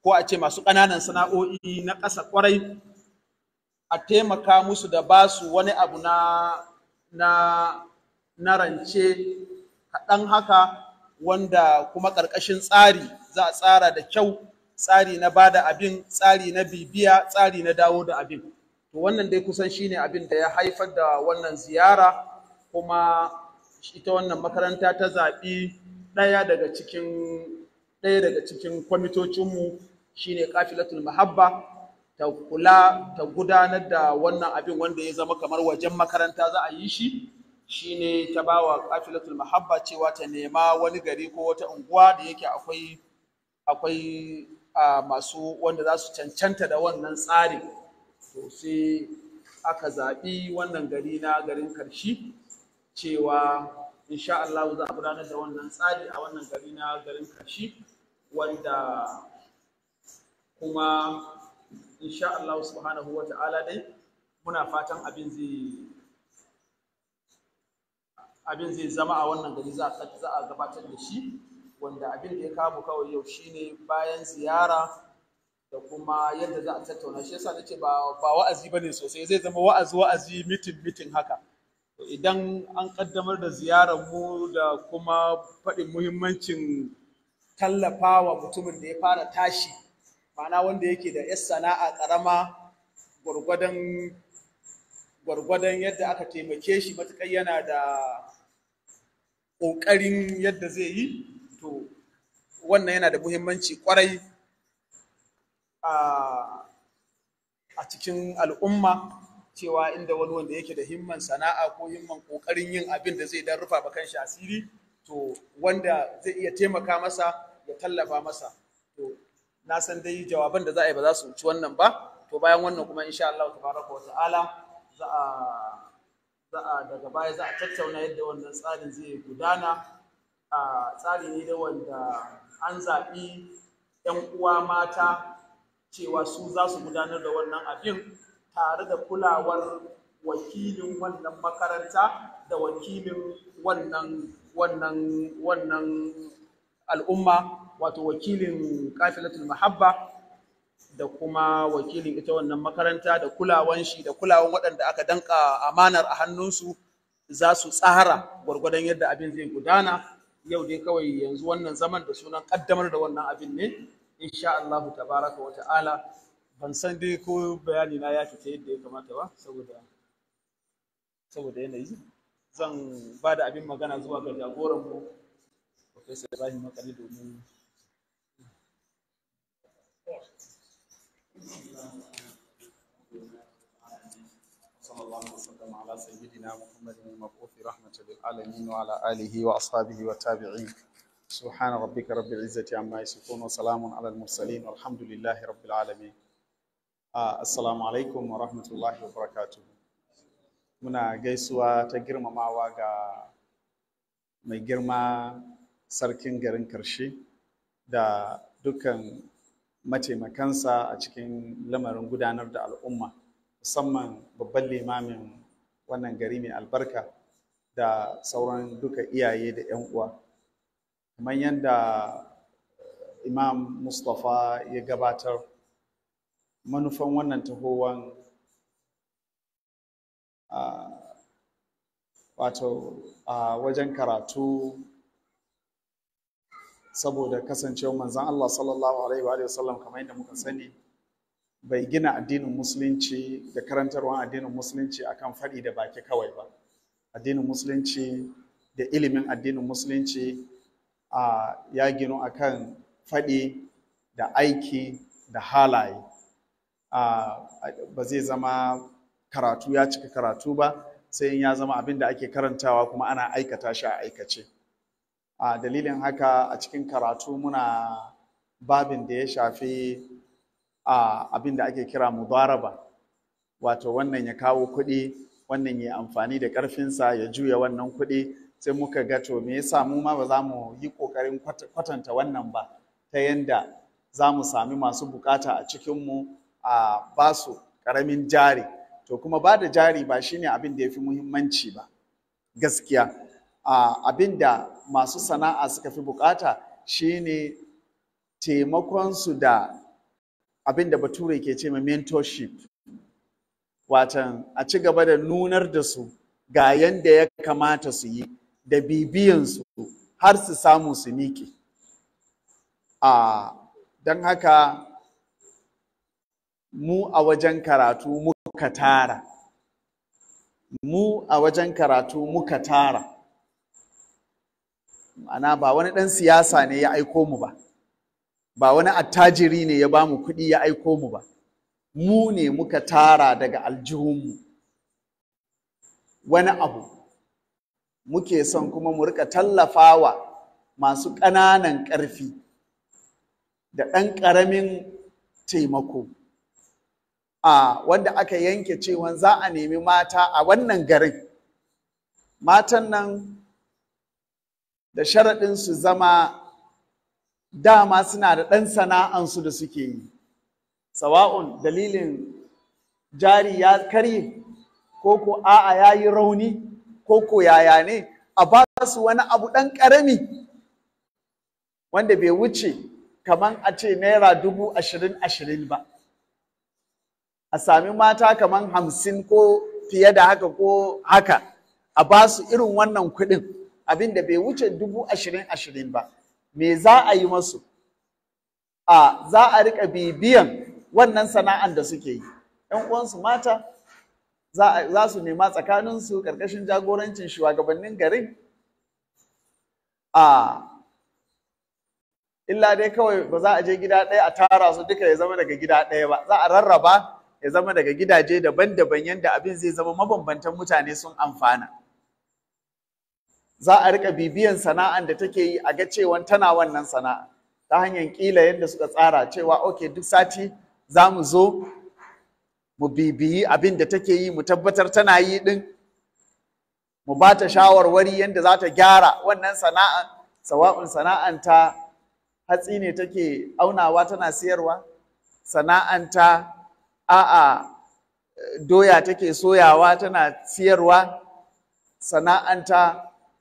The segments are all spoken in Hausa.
ko a ce masu ƙananan sana'o'i na ƙasa ƙwarai a taimaka musu da ba su wani abu na na na rance kaɗan haka wanda kuma ƙarƙashin tsari za a tsara da kyau tsari na ba da abin tsari na bibiya tsari na dawo da abin to wannan dai kusan shine abin da ya haifar da wannan ziyara kuma ita wannan makaranta ta zaɓi ɗaya daga cikin ɗaya daga cikin kwamitocinmu shine kafilatul mahabba ta kula ta gudanar da wannan abin wanda ya zama kamar wajen makaranta za a yi shi shine ta bawa kafilatul mahabba cewa ta nema wani gari ko wata unguwa da yake akwai akwai a masu wanda za su cancanta da wannan tsarin to sai aka zaɓi wannan gari na garin karshi cewa insha Allah za a gudanar da wannan tsari a wannan gari na garin karshi wanda kuma insha Allah subhanahu wa ta'ala dai muna fatan abin zai abin zai zama a wannan gari za a za a gabatar da shi wanda abin da ya kawo kawai yau shine bayan ziyara da kuma yadda za a tattauna shi yasa nace ba ba wa'azi bane sosai zai zama wa'azi wa'azi mitin mitin haka idan an kaddamar da ziyarar mu da kuma faɗin muhimmancin tallafawa mutumin da ya fara tashi ma'ana wanda yake da yar sana'a ƙarama gwargwadon gwargwadon yadda aka taimake shi matuƙar yana da ƙoƙarin yadda zai yi to wannan yana da muhimmanci ƙwarai a cikin al'umma cewa inda wani wanda yake da himman sana'a ko himman ƙoƙarin yin abin da zai dan rufa ba kanshi asiri to wanda zai iya taimaka masa ya tallafa masa to na san dai jawaban da za a yi ba za su wuci wannan ba to bayan wannan kuma insha Allah tabaraka wa ta'ala za a za a daga baya za a tattauna yadda wannan tsarin zai gudana a tsari ne da wanda an zaɓi 'yan uwa mata cewa su za su gudanar da wannan abin tare da kulawar wakilin wannan makaranta da wakilin wannan wannan wannan al'umma wato wakilin kafilatul mahabba da kuma wakilin ita wannan makaranta da kulawan shi da kulawan waɗanda aka danka amanar a hannunsu za su tsara gwargwadon yadda abin zai gudana yau dai kawai yanzu wannan zaman da sunan kaddamar da wannan abin ne insha Allah tabaraka wa ta'ala ban san dai ko bayani na ya fita yadda ya kamata ba saboda saboda yanayi zan ba da abin magana zuwa ga jagoran mu Professor Ibrahim Makani domin صلى الله وسلم على سيدنا محمد المبعوث رحمة للعالمين وعلى آله وأصحابه والتابعين سبحان ربك رب العزة عما يصفون وسلام على المرسلين والحمد لله رب العالمين آه السلام عليكم ورحمة الله وبركاته muna gaisuwa ta girmamawa ga mai girma sarkin garin karshe da dukkan mataimakansa a cikin lamarin gudanar da al'umma musamman babban limamin wannan gari mai albarka da sauran duka iyaye da 'yan uwa kamar yadda imam mustapha ya gabatar manufan wannan tahowan wato a wajen karatu saboda kasancewa manzan Allah sallallahu alaihi wa sallam kamar yadda muka sani bai gina addinin musulunci da karantarwar addinin musulunci akan faɗi da baki kawai ba addinin musulunci da ilimin addinin musulunci a ya ginu akan faɗi da aiki da halaye ba zai zama karatu ya cika karatu ba sai in ya zama abin da ake karantawa kuma ana aikata shi a aikace a dalilin haka a cikin karatu muna babin da ya shafi a abin da ake kira mudaraba wato wannan ya kawo kuɗi wannan ya amfani da ƙarfinsa ya juya wannan kuɗi sai muka ga to me yasa mu ma ba za mu yi ƙoƙarin kwatanta wannan ba ta yanda za mu sami masu bukata a cikinmu a basu ƙaramin jari to kuma ba da jari ba shine abin da ya fi muhimmanci ba gaskiya abin da masu sana'a suka fi bukata shine taimakonsu da abin da bature ke ce ma mentorship watan a ci gaba da nunar da su ga yanda ya kamata su yi da bibiyansu har su samu su miƙe a don haka mu a wajen karatu muka tara mu a wajen karatu muka tara ma'ana ba wani ɗan siyasa ne ya aiko mu ba ba wani attajiri ne ya ba mu kuɗi ya aiko mu ba mu ne muka tara daga aljihunmu wani abu muke son kuma mu rika tallafawa masu ƙananan ƙarfi da ɗan ƙaramin taimako a wanda aka yanke cewa za a nemi mata a wannan garin matan nan da sharaɗin su zama dama suna da ɗan sana'ansu da suke yi sawa'un dalilin jari ya karye ko ko a'a ya yi rauni ko ko yaya ne a ba su wani abu ɗan ƙarami wanda bai wuce kaman a ce naira dubu ashirin ashirin ba a sami mata kaman hamsin ko fiye da haka ko haka a ba su irin wannan kuɗin abin da bai wuce dubu ashirin ashirin ba me za a yi masu a za a riƙa bibiyan wannan sana'an da suke yi ‘yan uwansu mata za su nema tsakaninsu ƙarƙashin jagorancin shugabannin garin a illa dai kawai ba za a je gida ɗaya a tara su duka ya zama daga gida ɗaya ba za a rarraba ya zama daga gidaje daban-daban yadda abin zai zama mabambantan mutane sun amfana za a rika bibiyan sana'an da take yi a ga cewa tana wannan sana'a ta hanyar kila yadda suka tsara cewa ok duk sati za mu zo mu bibiyi abin da take yi mu tabbatar tana yi din mu ba ta shawarwari yadda za ta gyara wannan sana'a sawa'un sana'an ta hatsi ne take aunawa tana siyarwa sana'an ta a'a doya take soyawa tana siyarwa sana'an ta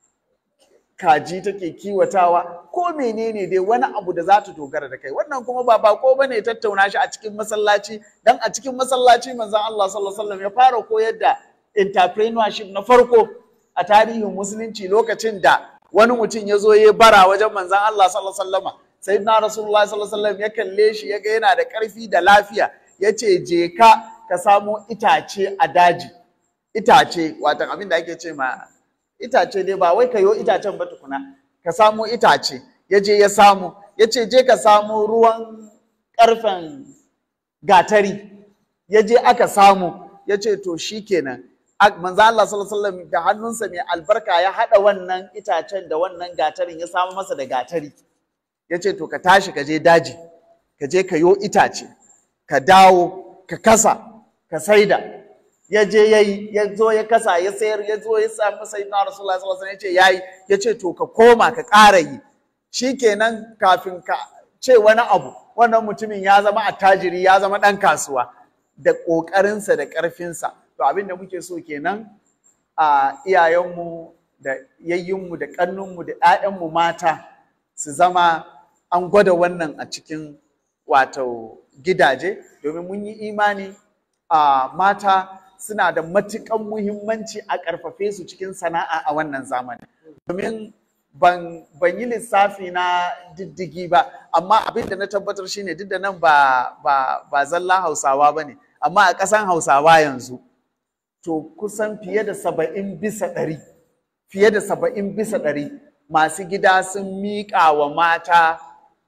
kaji take kiwatawa ko menene dai wani abu da za ta dogara da kai wannan kuma ba bako bane tattauna shi a cikin masallaci dan a cikin masallaci manzon Allah sallallahu alaihi wasallam ya fara koyar da entrepreneurship na farko a tarihin musulunci lokacin da wani mutum ya zo ya bara wajen manzon Allah sallallahu alaihi wasallam sayyidina rasulullah sallallahu alaihi wasallam ya kalle shi ya ga yana da karfi da lafiya ya ce je ka ka samo itace a daji itace watan abin da ake ce ma itace dai ba wai ka yo itacen ba tukuna ka samo itace ya je ya samu ya ce je ka samo ruwan ƙarfen gatari ya je aka samu ya ce to shi kenan manzo Allah sallallahu alaihi wasallam da hannunsa mai albarka ya haɗa wannan itacen da wannan gatarin ya samu masa da gatari ya ce to ka tashi ka je daji ka je ka yo itace ka dawo ka kasa ka saida ya je ya yi ya zo ya kasa ya sayar ya zo ya samu sai na rasulullah sallallahu alaihi wasallam ya ce yayi ya ce to ka koma ka ƙara yi shikenan kafin ka ce wani abu wannan mutumin ya zama attajiri ya zama ɗan kasuwa da ƙoƙarinsa da ƙarfinsa to abin da muke so kenan a iyayenmu da yayyinmu da ƙannunmu da 'ya'yanmu mata su zama an gwada wannan a cikin wato gidaje domin mun yi imani a mata suna da matuƙan muhimmanci a ƙarfafe su cikin sana'a a wannan zamani domin ban, ban yi lissafi na diddigi ba amma abin da na tabbatar shine duk da nan ba, ba, ba zalla hausawa ba ne amma a ƙasan hausawa yanzu to kusan fiye da saba'in bisa ɗari fiye da saba'in bisa ɗari masu gida sun miƙa wa mata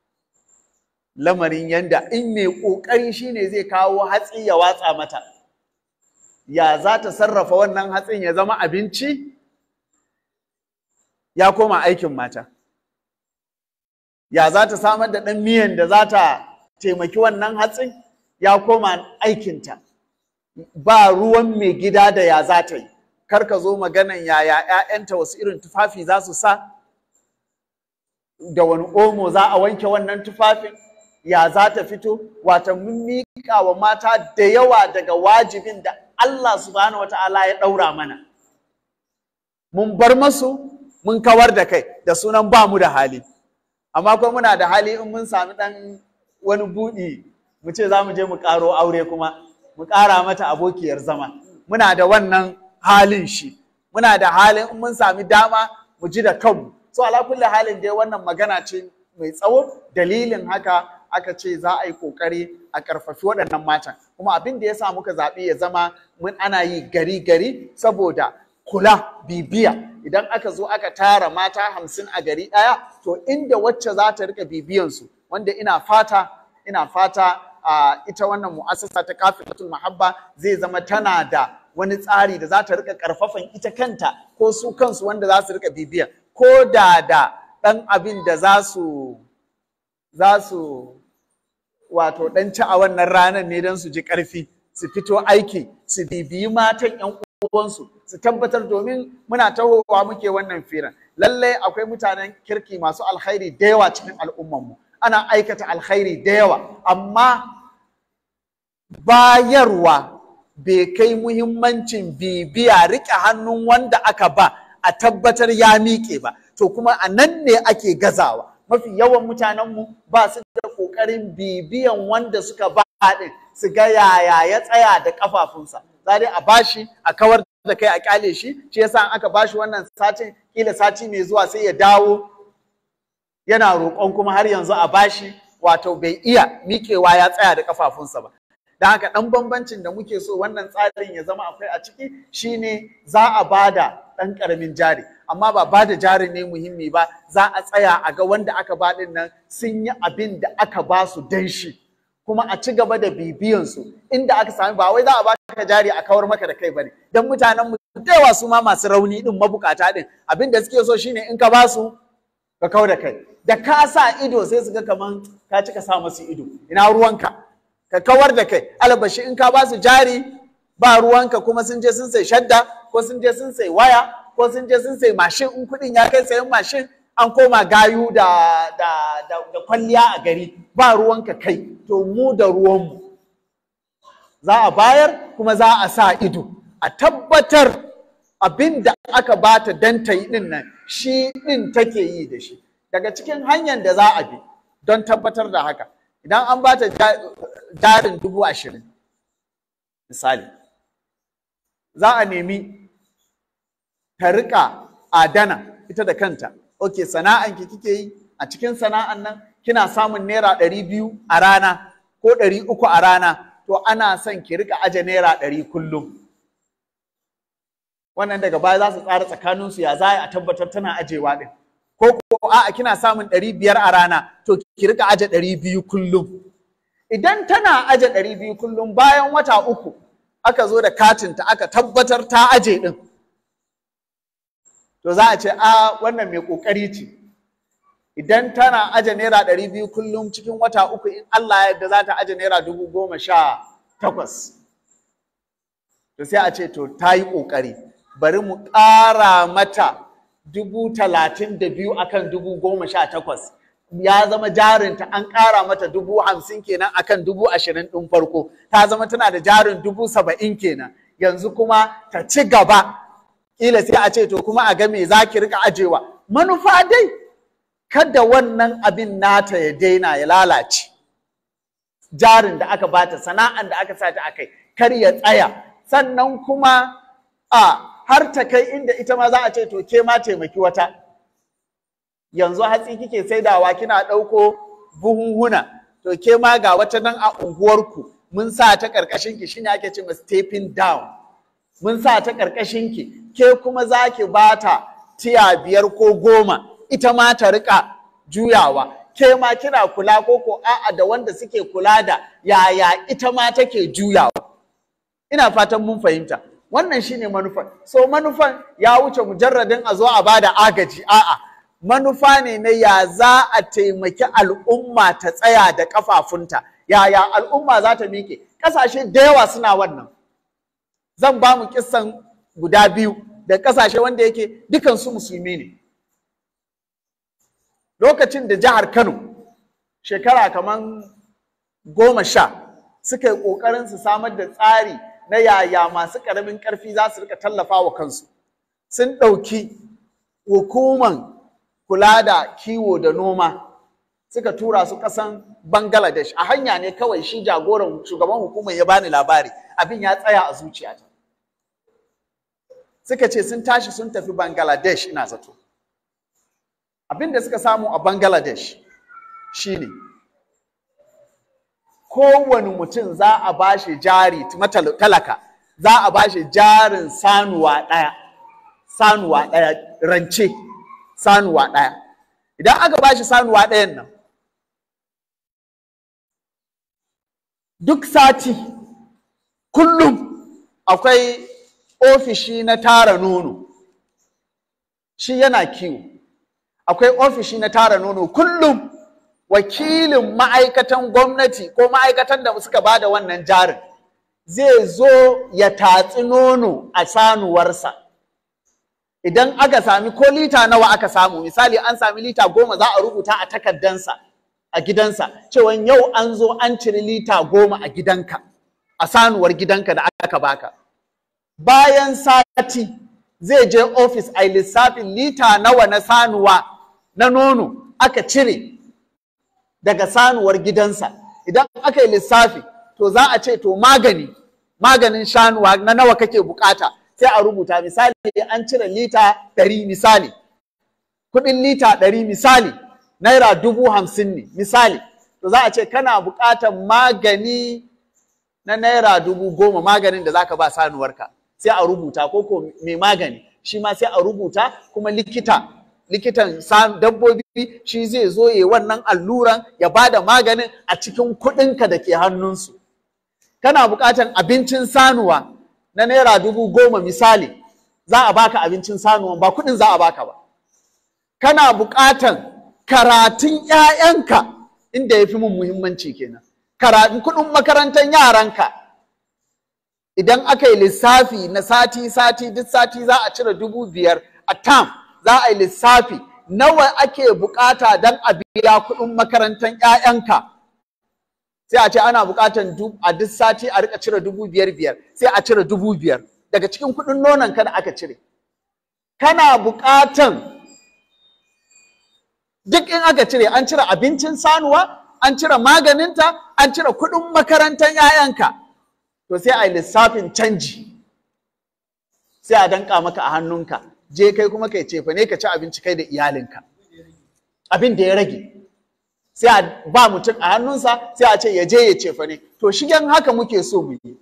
lamarin yanda in mai ƙoƙari shine zai kawo hatsi ya watsa mata ya za ta sarrafa wannan hatsin ya zama abinci ya koma aikin mata ya za ta samar da ɗan miyan da za ta taimaki wannan hatsin ya koma aikinta ba ruwan mai gida da ya za ta yi kar ka zo maganan yaya 'ya'yanta wasu irin tufafi za su sa da wani omo za a wanke wannan tufafin ya za ta fito wata mun miƙa wa mata da yawa daga wajibin da Allah subhanahu wata'ala ya ɗaura mana mun bar masu mun kawar da kai da sunan ba mu da hali amma kuma muna da hali in mun sami ɗan wani buɗi mu ce za mu je mu ƙaro aure kuma mu ƙara mata abokiyar zama muna da wannan halin shi muna da halin in mun sami dama mu ji da kanmu so ala kulli halin dai wannan magana ce mai tsawo dalilin haka aka ce za a yi kokari a karfafi waɗannan matan kuma abin da ya sa muka zaɓi ya zama mun ana yi gari gari saboda kula bibiya idan aka zo aka tara mata hamsin a gari ɗaya to inda wacce za ta rika bibiyansu wanda ina fata ina fata a ita wannan mu'assasa ta kafilatul mahabba zai zama tana da wani tsari da za ta rika karfafan ita kanta ko su kansu wanda za su rika bibiya ko da da ɗan abin da za su za su wato ɗan ci a wannan ranar ne don su ji ƙarfi su fito aiki su bibiyi matan 'yan uwansu su tabbatar domin muna tahowa muke wannan firan lallai akwai mutanen kirki masu alkhairi da yawa cikin al'ummanmu ana aikata alkhairi da yawa amma bayarwa bai kai muhimmancin bibiya riƙe hannun wanda aka ba a tabbatar ya miƙe ba to kuma a nan ne ake gazawa mafi yawan mutanenmu ba su da ƙoƙarin bibiyan wanda suka ba ɗin su ga yaya ya tsaya da ƙafafunsa za dai a bashi a kawar da kai a ƙyale shi shi yasa an aka bashi wannan satin kila sati mai zuwa sai ya dawo yana roƙon kuma har yanzu a bashi wato bai iya miƙewa ya tsaya da ƙafafunsa ba da haka ɗan bambancin da muke so wannan tsarin ya zama akwai a ciki shine za a bada ɗan ƙaramin jari amma ba bada jari ne muhimmi ba za a tsaya a ga wanda aka ba ɗin nan sun yi abin da aka ba su dan shi kuma a ci gaba da bibiyansu inda aka sami ba wai za a baka jari a kawar maka da kai bane dan mutanen mu da yawa su ma masu rauni din mabukata din abin da suke so shine in ka ba su ka kau da kai da ka sa ido sai su ga kaman ka cika sa masu ido ina ruwanka ka kawar da kai albashi in ka ba su jari ba ruwanka kuma sun je sun sai shadda ko sun je sun sai waya ko sun je sun sai mashin in kuɗin ya kai sayan mashin an koma gayu da, da, da, da kwalliya a gari ba ruwanka kai to mu da ruwanmu za a bayar kuma za a sa ido a tabbatar abin da aka bata dan ta yi din nan shi din take yi da shi daga cikin hanyar da za a bi don tabbatar da haka idan an bata jarin dubu ashirin misali za a nemi ta rika adana ita da kanta ok sana'an ki kike yi a cikin sana'an nan kina samun naira ɗari biyu a rana ko ɗari uku a rana to ana son ki rika aje naira ɗari kullum wannan daga baya za su tsara tsakaninsu ya za a tabbatar tana ajewa ɗin ko ko a'a kina samun ɗari biyar a rana to ki rika aje ɗari biyu kullum idan tana aje ɗari biyu kullum bayan wata uku aka zo da katinta aka tabbatar ta aje ɗin to za a ce a wannan mai ƙoƙari ce idan tana aje naira ɗari biyu kullum cikin wata uku in Allah yadda za ta aje naira dubu goma sha takwas to sai a ce to ta yi ƙoƙari bari mu ƙara mata dubu talatin da biyu akan dubu goma sha takwas ya zama jarinta an ƙara mata dubu hamsin kenan akan dubu ashirin ɗin farko ta zama tana da jarin dubu saba'in kenan yanzu kuma ta ci gaba ƙila sai a ce to kuma a ga me za ki rika ajewa manufa dai kada wannan abin nata ya daina ya lalace jarin da aka bata sana'an da aka sa ta akai kar ya tsaya sannan kuma a har ta kai inda ita ma za a ce to ke ma taimaki wata yanzu hatsi kike saidawa kina ɗauko buhunhuna to ke ma ga wata nan a unguwarku mun sa ta ƙarƙashin ki shine ake ce ma stepping down mun sa ta ƙarƙashin ki ke kuma za ki bata tiya biyar ko goma ita ma ta riƙa juyawa ke ma kina kula ko ko a'a da wanda suke kula da yaya ita ma take juyawa ina fatan mun fahimta wannan shine manufan so manufan ya wuce mujarradin a zo a bada agaji a'a manufa ne na ya za a taimaki al'umma ta tsaya da kafafunta yaya al'umma za ta miƙe ƙasashe da yawa suna wannan zan ba mu kissan guda biyu da ƙasashe wanda yake dukansu musulmi ne lokacin da jihar kano shekara kaman goma sha suka yi ƙoƙarin su samar da tsari na yaya masu ƙaramin ƙarfi za su rika tallafa wa kansu sun ɗauki hukuman kula da kiwo da noma suka tura su kasan Bangladesh a hanya ne kawai shi jagoran shugaban hukumar ya bani labari abin ya tsaya a zuciyata suka ce sun tashi sun tafi Bangladesh ina zato abin da suka samu a Bangladesh shine kowane mutum za a bashi jari talaka za a bashi jarin sanuwa ɗaya sanuwa ɗaya rance sanuwa ɗaya idan aka bashi sanuwa ɗayan nan duk sati kullum akwai ofishi na tara nono shi yana kiwo akwai ofishi na tara nono kullum wakilin ma'aikatan gwamnati ko ma'aikatan da suka ba da wannan jarin zai zo ya tatsi nono a sanuwarsa idan aka sami ko lita nawa aka samu misali an sami lita goma za a rubuta a takardansa a gidansa cewa yau an zo an ciri lita goma a gidanka a sanuwar gidanka da aka baka bayan sati zai je ofis a lissafin lita nawa na sanuwa na nono aka cire daga sanuwar gidansa idan aka yi lissafi to za a ce to magani maganin shanuwa na nawa kake bukata sai a rubuta misali an cire lita ɗari misali kuɗin lita ɗari misali naira dubu hamsin ne misali to za a ce kana buƙatar magani na naira dubu goma maganin da zaka ba sanuwarka sai a rubuta ko ko mai magani shi ma sai a rubuta kuma likita likitan dabbobi shi zai zo ya wannan alluran ya ba da maganin a cikin kuɗinka da ke hannunsu kana buƙatar abincin sanuwa na naira dubu goma misali za a baka abincin sanuwa ba kuɗin za a baka ba kana buƙatar karatun ‘ya'yanka inda ya fi mun muhimmanci kenan karatun kuɗin makarantar yaranka idan aka yi lissafi na sati-sati duk sati za a cire dubu biyar a tam za a yi lissafi nawa ake bukata don a biya kuɗin makarantar ‘ya'yanka sai a ce ana bukatan a duk sati a rika cire dubu biyar biyar sai a cire dubu biyar daga cikin kuɗin nonon ka da aka cire kana bukatan duk in aka cire an cire abincin sanuwa an cire maganinta an cire kuɗin makarantar 'ya'yanka to sai a yi lissafin canji sai a danka maka a hannunka je kai kuma kai cefa ne ka ci abinci kai da iyalinka abin da ya rage sai a ba mutum a hannunsa sai a ce ya je ya cefa ne to shigen haka muke so mu yi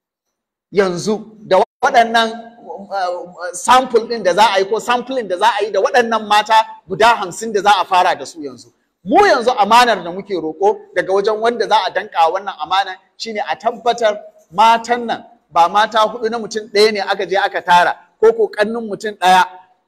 yanzu da waɗannan sample ɗin da za a yi ko sampling da za a yi da waɗannan mata guda hamsin da za a fara da su yanzu mu yanzu amanar da muke roƙo daga wajen wanda za a danka wannan amana shine a tabbatar matan nan ba mata hudu na mutum ɗaya ne aka je aka tara ko ko kannin mutum ɗaya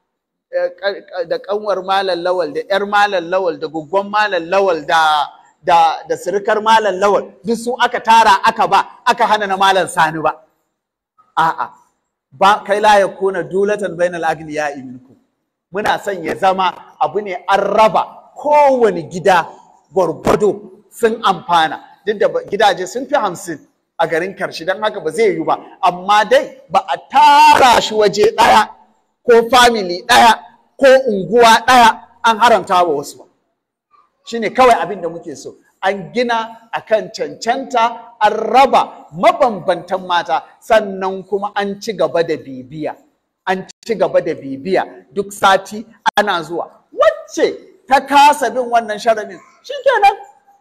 da kanwar malam lawal da yar malam lawal da guggon malam lawal da da da sirikar malam lawal duk su aka tara aka ba aka hana na malam sani ba a'a ba kai la yakuna dulatan bainal agniya minkum muna son ya zama abu ne an raba kowane gida gwargwado sun amfana duk da gidaje sun fi hamsin a garin karshe don haka ba zai yiwu ba amma dai ba a tara shi waje ɗaya ko family ɗaya ko unguwa ɗaya an haramta wa wasu ba shine kawai abin da muke so an gina akan cancanta an raba mabambantan mata sannan kuma an ci gaba da bibiya an ci gaba da bibiya duk sati ana zuwa wacce ta kasa bin wannan sharaɗin shikenan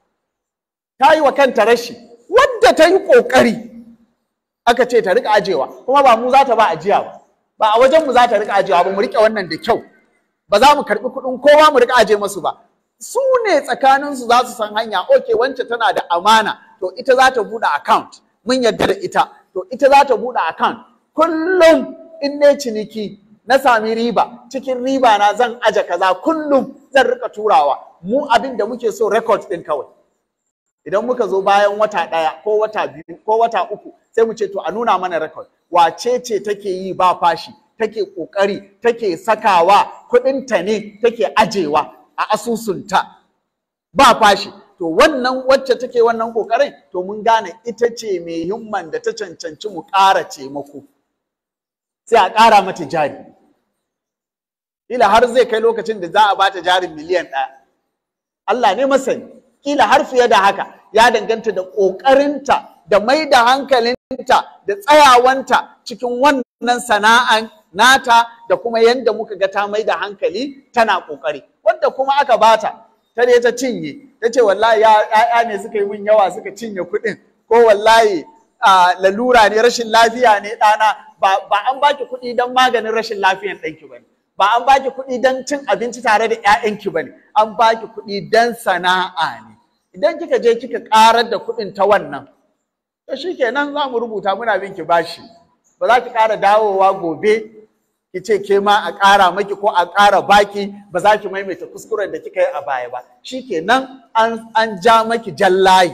ta yi wa kanta rashi wadda ta yi ƙoƙari aka ce ta riƙa ajewa kuma ba mu za ta ba ajiya ba ba a wajen mu za ta riƙa ajewa ba mu riƙe wannan da kyau ba za mu karɓi kuɗin kowa mu riƙa aje masu ba su ne tsakaninsu za su san hanya ok wance tana da amana to ita za ta buɗe account mun yarda da ita to ita za ta buɗe account kullum in ne ciniki na sami riba cikin riba na zan aje kaza kullum zan rika turawa mu abin da muke so record ɗin kawai idan muka zo bayan wata ɗaya ko wata biyu ko wata uku sai mu ce to a nuna mana record wace ce take yi ba fashi take ƙoƙari take sakawa kuɗinta ne take ajewa a asusunta ba fashi to wannan wacce take wannan kokarin to mun gane ita ce mai himman da ta cancanci mu ƙara taimako sai a ƙara mata jari ila har zai kai lokacin da za a bata jarin miliyan ɗaya Allah ne masani kila har fiye da haka ya danganta da ƙoƙarinta da mai da hankalinta da tsayawanta cikin wannan sana'an nata da kuma yadda muka ga ta mai da hankali tana ƙoƙari wanda kuma aka bata ta ne ta cinye ta ce wallahi ya'ya ne suka yi min yawa suka cinye kuɗin ko wallahi lalura ne rashin lafiya ne ɗana ba an baki kuɗi don maganin rashin lafiyan ɗanki ba ne ba an baki kuɗi don cin abinci tare da 'ya'yanki ba ne an baki kuɗi don sana'a ne idan kika je kika ƙarar da kuɗin ta wannan to shi kenan za mu rubuta muna bin ki bashi ba za ki ƙara dawowa gobe ki ce ke ma a ƙara maki ko a ƙara baki ba za ki maimaita kuskuren da kika yi a baya ba shi kenan an ja maki jallayi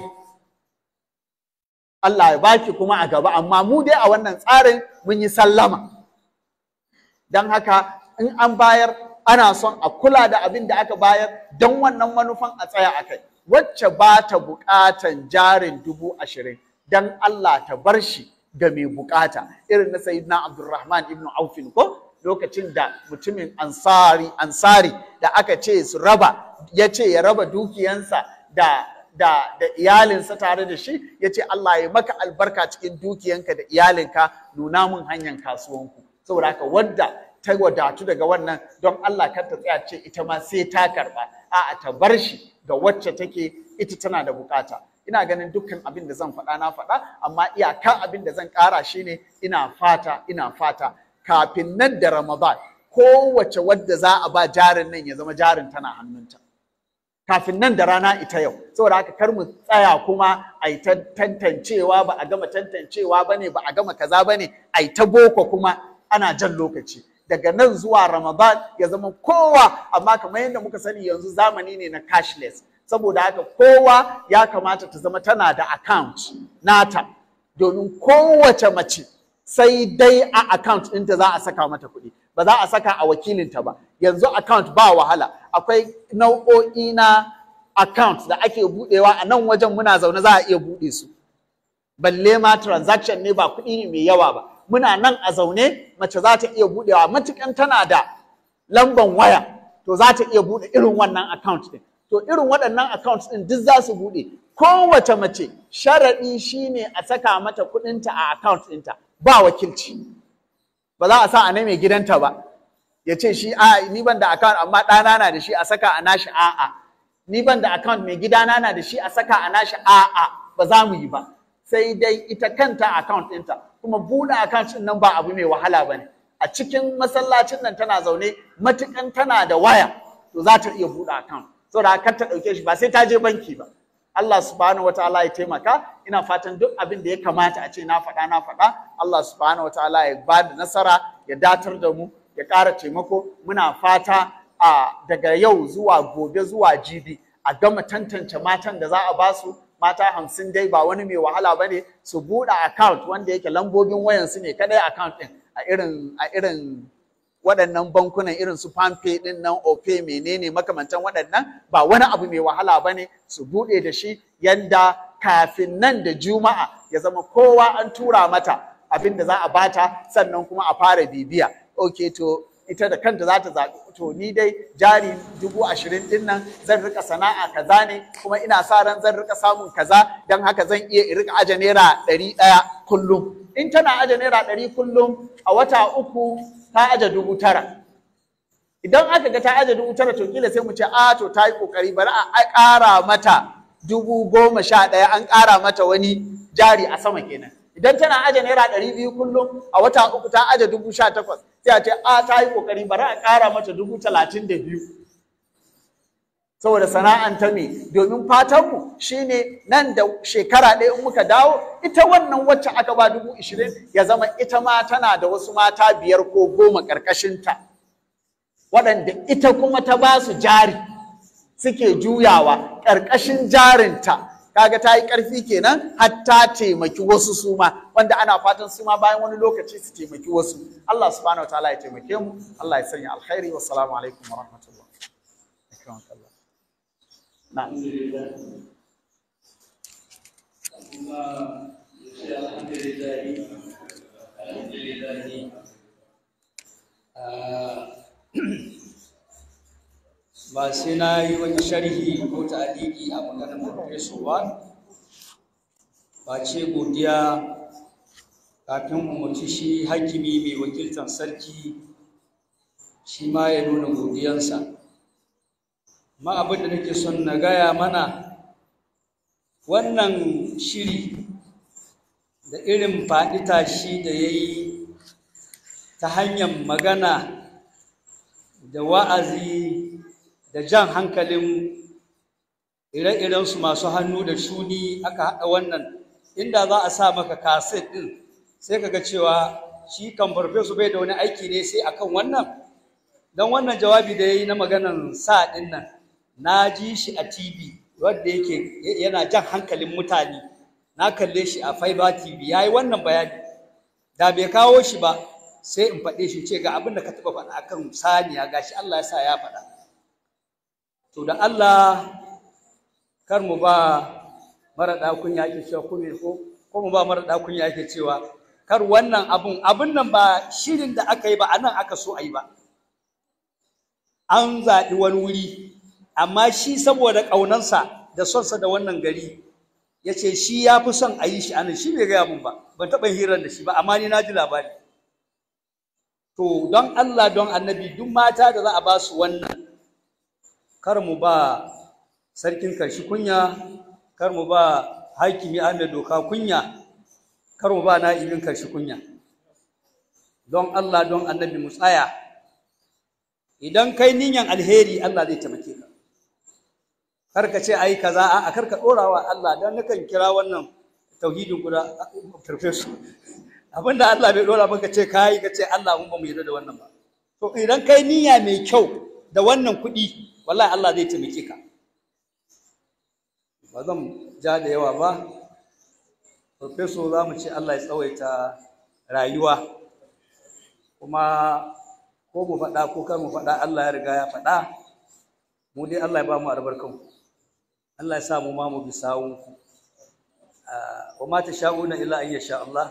Allah ya baki kuma a gaba amma mu dai a wannan tsarin mun yi sallama don haka in an bayar ana son a kula da abin da aka bayar don wannan manufan a tsaya a kai wacce ba ta buƙatan jarin dubu ashirin don Allah ta bar shi ga mai buƙata irin na sayyidina Abdulrahman ibn Aufin ko lokacin da mutumin ansari ansari da aka ce su raba ya ce ya raba dukiyansa da da da iyalinsa tare da shi ya ce Allah ya maka albarka cikin dukiyanka da iyalinka nuna mun hanyar kasuwanku saboda haka wadda ta wadatu daga wannan don Allah kar ta tsaya ce ita ma sai ta karba a'a ta bar shi ga wacce take ita tana da bukata ina ganin dukkan abin da zan faɗa na faɗa amma iyaka abin da zan ƙara shine ina fata ina fata kafin nan da Ramadan kowace wadda za a ba jarin nan ya zama jarin tana hannunta kafin nan da rana ita yau saboda haka kar mu tsaya kuma a yi ta tantancewa ba a gama tantancewa ba ne ba a gama kaza ba ne a yi ta boko kuma ana jan lokaci daga nan zuwa ramadan ya zama kowa amma kamar yadda muka sani yanzu zamani ne na cashless saboda haka kowa ya kamata ta zama tana da account nata domin kowace mace sai dai a account ɗinta za a saka mata kuɗi ba za a saka a wakilinta ba yanzu account ba wahala akwai nau'o'i na account da ake buɗewa a nan wajen muna zaune za a iya buɗe su balle ma transaction ne ba kuɗi ne mai yawa ba muna nan a zaune mace za ta iya buɗewa matukan tana da lamban waya to za ta iya buɗe irin wannan account ɗin to irin waɗannan account ɗin duk za su buɗe kowace mace sharaɗi shine a saka mata kuɗinta a account ɗinta ba wakilci ba za a sa a na mai gidanta ba ya ce shi a ni ban da account amma ɗana na da shi a saka a nashi a'a ni ban da account mai gidana na da shi a saka a nashi a'a ba za mu yi ba sai dai ita kanta account ɗinta kuma buɗe account ɗin nan ba abu mai wahala ba ne a cikin masallacin nan tana zaune matukan tana da waya to za ta iya buɗe account saboda kar ta ɗauke shi ba sai ta je banki ba Allah subhanahu wataala ya taimaka ina fatan duk abin da ya kamata a ce na faɗa na faɗa Allah subhanahu wataala ya ba da nasara ya datar da mu ya ƙara taimako muna fata a daga yau zuwa gobe zuwa jibi a gama tantance matan da za a ba su mata hamsin dai ba wani mai wahala ba ne su buɗe account wanda yake lambobin wayansu ne kadai account ɗin a irin a irin waɗannan bankunan irin su Palmpay ɗin nan Opay menene makamantan waɗannan ba wani abu mai wahala ba ne su buɗe da shi yanda kafin nan da Juma'a ya zama kowa an tura mata abin da za a bata sannan kuma a fara bibiya. Ok to ita da kanta za ta zaɓi to ni dai jari dubu ashirin ɗin nan zan rika sana'a kaza ne kuma ina sa ran zan rika samun kaza don haka zan iya in rika aje naira ɗari ɗaya kullum. In tana aje naira ɗari kullum a wata uku ta aje dubu tara. Idan aka ga ta aje dubu tara to kila sai mu ce a to ta yi kokari bari a ƙara mata dubu goma sha ɗaya an ƙara mata wani jari a sama kenan. Idan tana aje naira ɗari biyu kullum a wata uku ta aje dubu sha takwas sai a ce a ta yi kokari bari a ƙara mata dubu talatin da biyu. Saboda sana'an ta me domin fatanmu shine nan da shekara ɗaya in muka dawo ita wannan wacce aka ba dubu ishirin ya zama ita ma tana da wasu mata biyar ko goma ƙarƙashinta waɗanda ita kuma ta ba su jari suke juyawa ƙarƙashin jarinta kaga ta yi ƙarfi kenan har ta taimaki wasu suma wanda ana fatan suma bayan wani lokaci su taimaki wasu Allah subhanahu wa ta'ala ya taimake mu Allah ya sanya alkhairi wa salamu alaikum wa rahmatullah na'am malam ba sai na yi wani sharhi ko ta'aliki a maganar farfeso ba ba ce godiya kafin umarci shi hakimi mai wakiltar sarki shi ma ya nuna godiyansa ma abin da nake son na gaya mana wannan shiri da irin faɗi tashi da ya yi ta hanyar magana da wa'azi da jan hankalin ire-irensu masu hannu da shuni aka haɗa wannan inda za a sa maka kaset ɗin sai ka ga cewa shi kan farfesu bai da wani aiki ne sai akan wannan don wannan jawabi da ya yi na maganan sa ɗin nan na ji shi a tv wadda yake yana jan hankalin mutane na kalle shi a Fiber TV ya yi wannan bayani da bai kawo shi ba sai in faɗe shi ce ga abin da ka taɓa faɗa akan saniya gashi Allah ya sa ya faɗa to da Allah kar mu ba mara ɗakun ya ake cewa kuma ko ko mu ba mara ɗakun ya ake cewa kar wannan abun abun nan ba shirin da aka yi ba anan aka so a yi ba an zaɓi wani wuri amma shi saboda ƙaunansa da sonsa da wannan gari ya ce shi ya fi son a yi shi anan shi bai gaya mun ba ban taɓa hirar da shi ba amma ni na ji labari to don Allah don annabi duk mata da za a ba su wannan kar mu ba sarkin karshi kunya kar mu ba hakimi an da doka kunya kar mu ba na'ibin karshi kunya don Allah don annabi mu tsaya idan kai niyan alheri Allah zai taimake ka kar ka ce ai kaza a kar ka dora wa Allah dan nakan kira wannan tauhidin guda professor abinda Allah bai dora maka ce kai ka ce Allah mun ba mu yarda da wannan ba to idan kai niyya mai kyau da wannan kuɗi wallahi Allah zai taimake ka ba zan ja da yawa ba professor za mu ce Allah ya tsawaita rayuwa kuma ko mu faɗa ko kar mu faɗa Allah ya riga ya faɗa mu dai Allah ya ba mu albarkanku Allah ya sa mu ma mu bi sawunku wa ma tasha'una illa an yasha Allah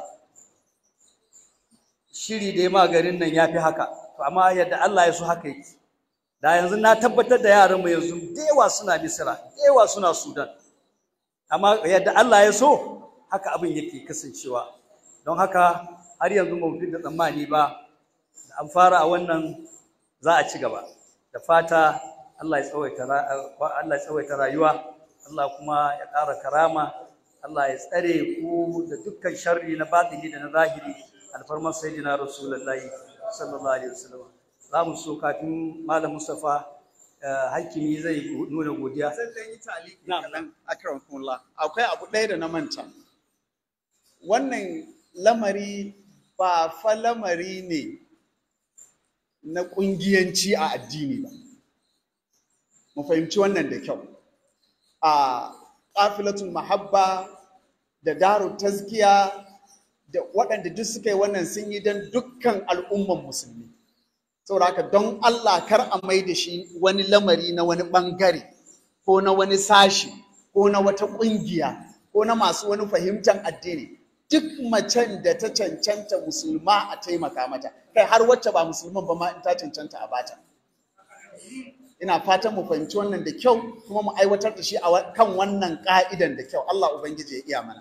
shiri dai ma garin nan yafi haka to amma yadda Allah ya so haka yake da yanzu na tabbatar da yaran mu yanzu da yawa suna Misra da yawa suna Sudan amma yadda Allah ya so haka abin yake kasancewa don haka har yanzu ba mu fi da tsammani ba da an fara a wannan za a ci gaba da fata Allah ya tsawaita Allah ya tsawaita rayuwa Allah kuma ya ƙara karama Allah ya tsare ku da dukkan sharri na batini da na zahiri alfarmar sayyidina rasulullahi sallallahu alaihi wasallam za mu so kafin malam Mustafa hakimi zai nuna godiya Zan ɗan yi taliki kaɗan akramakumullah. Akwai abu ɗaya da na manta. Wannan lamari ba fa lamari ne na ƙungiyanci a addini ba. Mu fahimci wannan da kyau. A ƙafilatul mahabba da daru tazkiya da waɗanda duk suka yi wannan sun yi don dukkan al'umman musulmi. saboda haka don Allah kar a mai da shi wani lamari na wani ɓangare ko na wani sashi ko na wata ƙungiya ko na masu wani fahimtar addini duk macen da ta cancanta musulma a taimaka mata kai har wacce ba musulman ba ma in ta cancanta a bata ina fatan mu fahimci wannan da kyau kuma mu aiwatar da shi a kan wannan ka'idan da kyau Allah ubangiji ya iya mana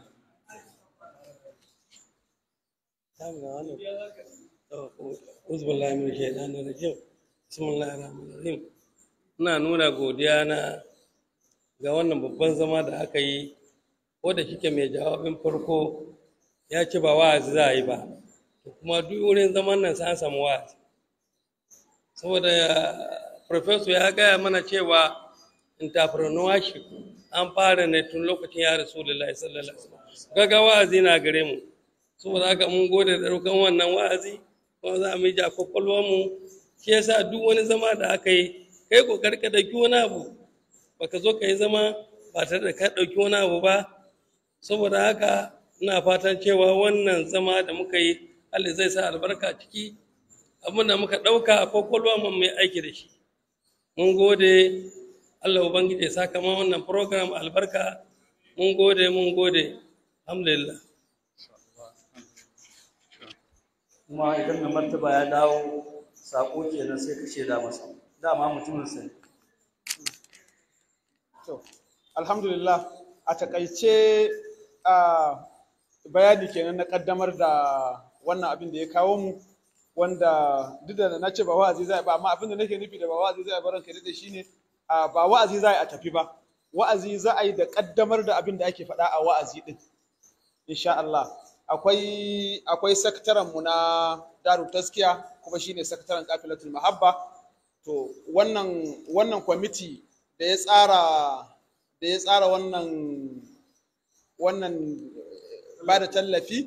Uzbillahi min shaitanir rajim. Bismillahir rahmanir rahim. Ina nuna godiya na ga wannan babban zama da aka yi ko da kike mai jawabin farko ya ce ba wa'azi za a yi ba. To kuma duk wurin zaman nan sai an samu wa'azi. Saboda Professor ya gaya mana cewa entrepreneurship an fara ne tun lokacin ya Rasulullahi sallallahu alaihi wasallam. Gaga wa'azi na gare mu. Saboda haka mun gode da ɗaukan wannan wa'azi. kuma za mu yi ja mu shi yasa duk wani zama da aka yi kai kokari ka dauki wani abu baka zo ka yi zama ba tare da ka dauki wani abu ba saboda haka ina fatan cewa wannan zama da muka yi Allah zai sa albarka ciki abin da muka dauka kwakwalwa mu mai aiki da shi mun gode Allah ubangiji ya saka ma wannan program albarka mun gode mun gode alhamdulillah kuma idan mai martaba ya dawo sako kenan sai ka shaida masa dama mutumin sa To, alhamdulillah a takaice a bayani kenan na kaddamar da wannan abin da ya kawo mu wanda duk da na ce ba wa'azi zai ba amma abin da nake nufi da ba wa'azi zai ba ranka da shine a ba wa'azi zai a tafi ba wa'azi za a yi da kaddamar da abin da ake faɗa a wa'azi din insha Allah akwai akwai sakataren mu na Daru Taskiya kuma shine sakataren Kafilatul Mahabba to wannan wannan kwamiti da ya tsara da ya tsara wannan wannan ba da tallafi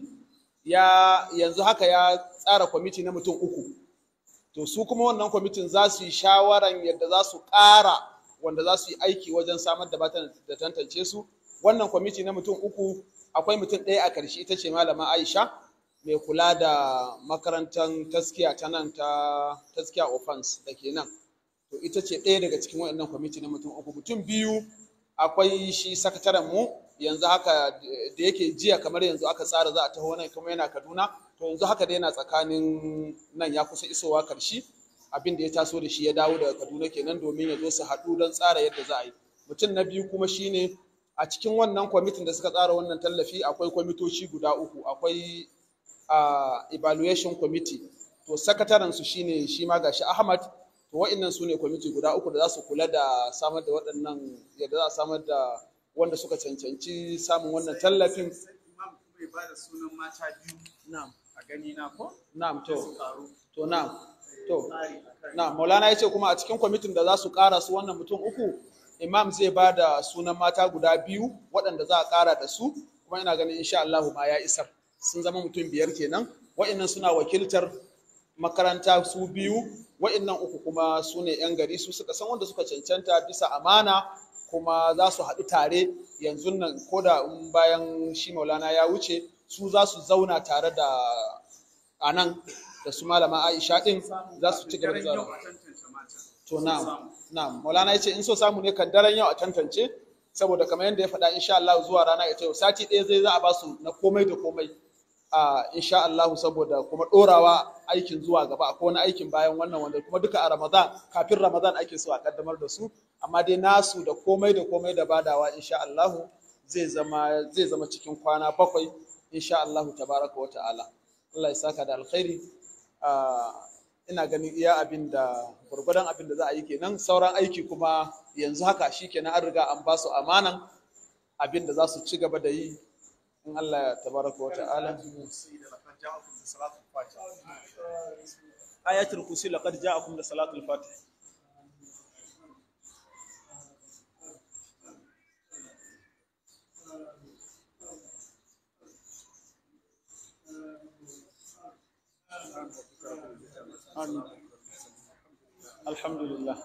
ya yanzu haka ya tsara kwamiti na mutum uku to su kuma wannan kwamitin za su yi shawaran yadda za su ƙara wanda za su yi aiki wajen samar da bata da tantance su wannan kwamiti na mutum uku akwai mutum ɗaya a ƙarshe ita ce malama aisha mai kula da makarantar taskiya ta nan ta taskiya offense da ke nan to ita ce ɗaya daga cikin waɗannan kwamiti na mutum uku mutum biyu akwai shi sakataren mu yanzu haka da yake jiya kamar yanzu aka tsara za a taho nan kuma yana kaduna to yanzu haka da yana tsakanin nan ya kusa isowa karshe abin da ya taso da shi ya dawo daga kaduna kenan domin ya zo su haɗu don tsara yadda za a yi mutum na biyu kuma shine a cikin wannan kwamitin da suka tsara wannan tallafi akwai kwamitoci guda uku akwai uh, evaluation committee to sakataren su shine shi ma gashi ahmad to wa'annan su ne kwamiti guda uku da za su kula da samar da waɗannan yadda za a samar da wanda suka cancanci samun wannan tallafin imam kuma ya bada sunan mata biyu na'am a gani na ko na'am to su karu to na'am to tsari akan na'am maulana yace kuma a cikin kwamitin da za su ƙara su wannan mutum uku imam zai ba da sunan mata guda biyu waɗanda za a ƙara da su kuma ina ganin insha Allah ma ya isar sun zama mutum biyar kenan wa'annan suna wakiltar makaranta su biyu wa'annan uku kuma su ne 'yan gari su suka san wanda suka cancanta bisa amana kuma za su haɗu tare yanzu nan ko da in bayan shi maulana ya wuce su za su zauna tare da a nan da su malama aisha ɗin za su ci gaba da daren yau zama a tantance matan to na'am na'am maulana ya ce in so samu ne kan daren yau a tantance saboda kamar yadda ya faɗa insha Allah zuwa rana ita yau sati ɗaya zai za a ba su na komai da komai a insha Allah saboda kuma ɗorawa aikin zuwa gaba akwai wani aikin bayan wannan wanda kuma duka a Ramadan kafin Ramadan ake so a kaddamar da su amma dai nasu da komai da komai da badawa insha Allah zai zama zai zama cikin kwana bakwai insha Allah tabaraka wa ta'ala Allah ya saka da alkhairi Ah, ina ganin iya abin da gwargwadon abin da za a yi kenan sauran aiki kuma yanzu haka shi kenan an riga an ba su amanan abin da za su ci gaba da yi in Allah ya tabaraka wa ta'ala ayatul kursi laqad ja'akum da salatul fatih amin alhamdulillah